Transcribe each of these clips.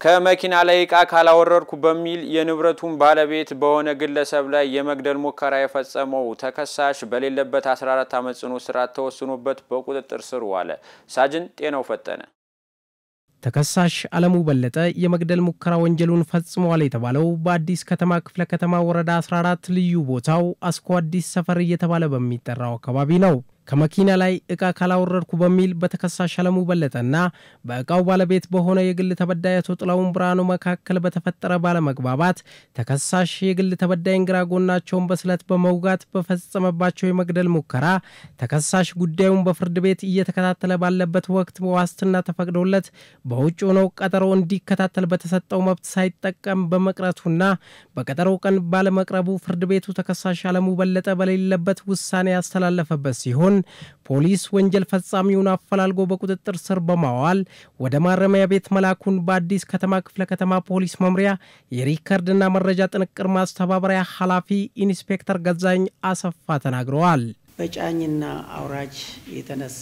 ከመኪና ላይ ዕቃ ካላወረድኩ በሚል የንብረቱን ባለቤት በሆነ ግለሰብ ላይ የመግደል ሙከራ የፈጸመው ተከሳሽ በሌለበት 14 ዓመት ጽኑ እስራት ተወስኖበት በቁጥጥር ስር ዋለ። ሳጅን ጤናው ፈጠነ ተከሳሽ አለሙ በለጠ የመግደል ሙከራ ወንጀሉን ፈጽሟል የተባለው በአዲስ ከተማ ክፍለ ከተማ ወረዳ 14 ልዩ ቦታው አስኮ አዲስ ሰፈር እየተባለ በሚጠራው አካባቢ ነው። ከመኪና ላይ ዕቃ ካላወረድኩ በሚል በተከሳሽ አለሙ በለጠና በዕቃው ባለቤት በሆነ የግል ተበዳይ አቶ ጥላሁን ብርሃኑ መካከል በተፈጠረ ባለመግባባት ተከሳሽ የግል ተበዳይን ግራ ጎናቸውን በስለት በመውጋት በፈጸመባቸው የመግደል ሙከራ ተከሳሽ ጉዳዩን በፍርድ ቤት እየተከታተለ ባለበት ወቅት በዋስትና ተፈቅዶለት በውጭ ሆነው ቀጠሮ እንዲከታተል በተሰጠው መብት ሳይጠቀም በመቅረቱና በቀጠሮው ቀን ባለመቅረቡ ፍርድ ቤቱ ተከሳሽ አለሙ በለጠ በሌለበት ውሳኔ ያስተላለፈበት ሲሆን ፖሊስ ወንጀል ፈጻሚውን አፈላልጎ በቁጥጥር ስር በማዋል ወደ ማረሚያ ቤት መላኩን በአዲስ ከተማ ክፍለ ከተማ ፖሊስ መምሪያ የሪከርድና መረጃ ጥንቅር ማስተባበሪያ ኃላፊ ኢንስፔክተር ገዛኝ አሰፋ ተናግረዋል። በጫኝና አውራጅ የተነሳ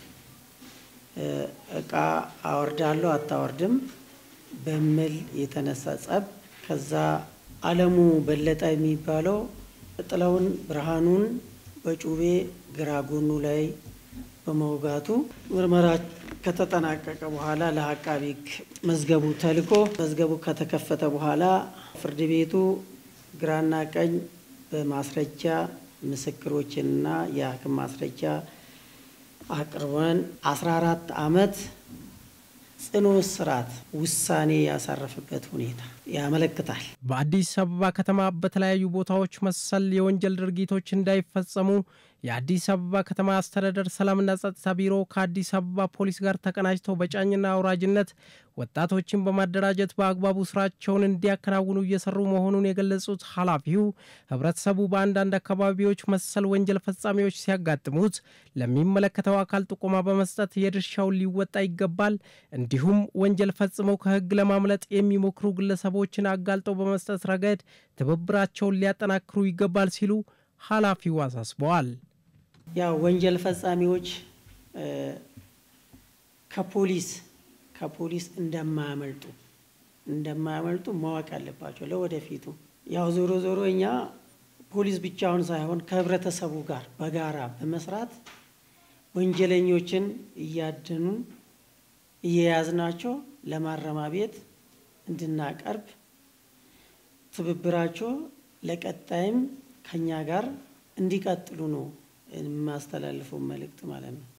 እቃ አወርዳለሁ አታወርድም በሚል የተነሳ ጸብ ከዛ አለሙ በለጠ የሚባለው ጥላሁን ብርሃኑን በጩቤ ግራ ጎኑ ላይ በመውጋቱ ምርመራ ከተጠናቀቀ በኋላ ለአቃቢ ሕግ መዝገቡ ተልኮ መዝገቡ ከተከፈተ በኋላ ፍርድ ቤቱ ግራና ቀኝ በማስረጃ ምስክሮችንና የሐኪም ማስረጃ አቅርበን 14 ዓመት ጽኑ እስራት ውሳኔ ያሳረፈበት ሁኔታ ያመለክታል። በአዲስ አበባ ከተማ በተለያዩ ቦታዎች መሰል የወንጀል ድርጊቶች እንዳይፈጸሙ የአዲስ አበባ ከተማ አስተዳደር ሰላምና ጸጥታ ቢሮ ከአዲስ አበባ ፖሊስ ጋር ተቀናጅተው በጫኝና አውራጅነት ወጣቶችን በማደራጀት በአግባቡ ስራቸውን እንዲያከናውኑ እየሰሩ መሆኑን የገለጹት ኃላፊው ህብረተሰቡ በአንዳንድ አካባቢዎች መሰል ወንጀል ፈጻሚዎች ሲያጋጥሙት ለሚመለከተው አካል ጥቆማ በመስጠት የድርሻውን ሊወጣ ይገባል። እንዲሁም ወንጀል ፈጽመው ከህግ ለማምለጥ የሚሞክሩ ግለሰቦችን አጋልጠው በመስጠት ረገድ ትብብራቸውን ሊያጠናክሩ ይገባል ሲሉ ኃላፊው አሳስበዋል። ያው ወንጀል ፈጻሚዎች ከፖሊስ ከፖሊስ እንደማያመልጡ እንደማያመልጡ ማወቅ አለባቸው ለወደፊቱ። ያው ዞሮ ዞሮ እኛ ፖሊስ ብቻውን ሳይሆን ከህብረተሰቡ ጋር በጋራ በመስራት ወንጀለኞችን እያደኑ እየያዝናቸው ለማረሚያ ቤት እንድናቀርብ ትብብራቸው ለቀጣይም ከኛ ጋር እንዲቀጥሉ ነው የማስተላልፈው መልእክት ማለት ነው።